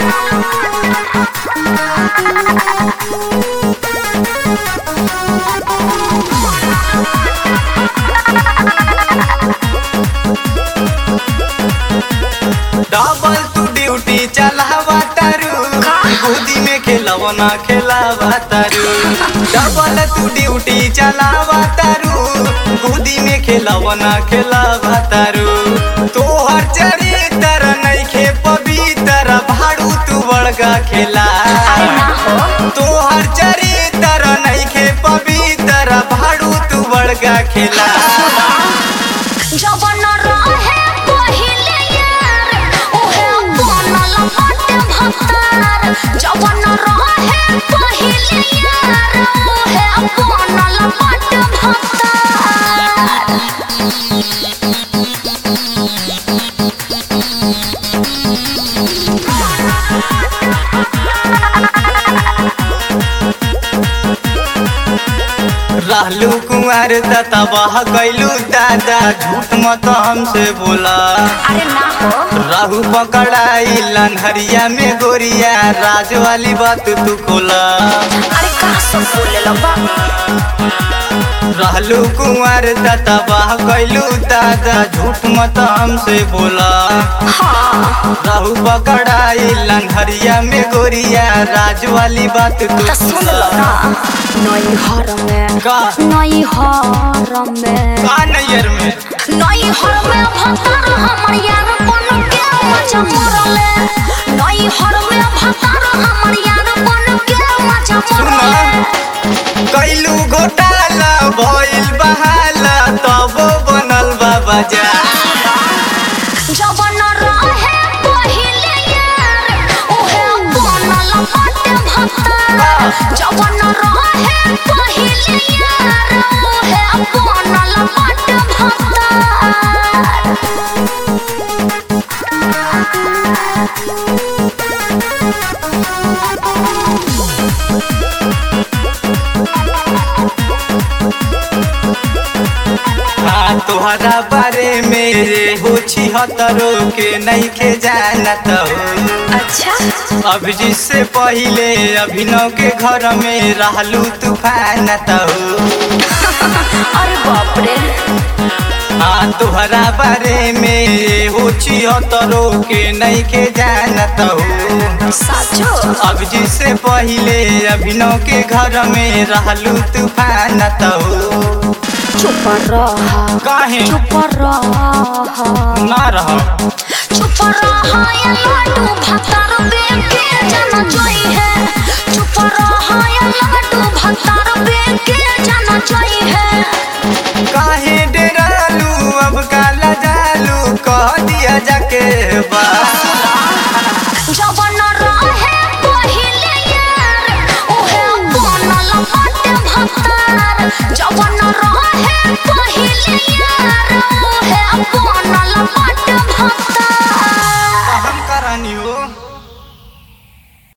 double तू duty चलावा तारू गोदी में खेलवना खेलावा तारू डबल तू ड्यूटी चलावा तारू गोदी में खेलवना खेलावा तारू तोहर चरित्र नइखे पवित्र भाड़ू तू बड़का खेला तोहर चरित्र नइखे पवित्र भाड़ू तू बड़का खेला जवन रहे पहिले यार ओहे बनल बाटे भतार जवन रहे पहिले यार ओहे बनल बाटे भतार रहलू कुंवर तबाह कैलू दादा झूठ मत हमसे बोला अरे ना हो राहू पकड़ाई लनहरिया में गोरिया राज वाली बात तू खोला अरे का सब बोले लबा रहलू कुंवर तबाह कैलू दादा झूठ मत हमसे बोला हाँ राहू पकड़ाई लनहरिया में गोरिया राज वाली बात तू तो सुन लो खोला ना नई हर में का नई हर में का नैयर में नई हर में भतार हमर यार बन के मजा मरले नई हर में भतार हमर यार बन के मजा मरले कैलू घोटाला भइल बहाला तब बनल बाबा जा जवन रहे पहिले यार ओहे बनल बाटे भतार जवन रहे पहिले यार ओहे बनल बाटे भतार हाँ तोहरा बारे में रे हो छिहत्तरो के नहीं के जानत हो अच्छा अब जिससे पहिले अभिनव के घर में रहलू तूफान हो अरे बाप रे हाँ तोहरा बारे में हो छिहत्तरो के नहीं के जानत हो साचो अब जिससे पहिले अभिनव के घर में रहलू तूफान हो चुप रहा काहे चुप रहा ना रह चुप रहा या लाडू भता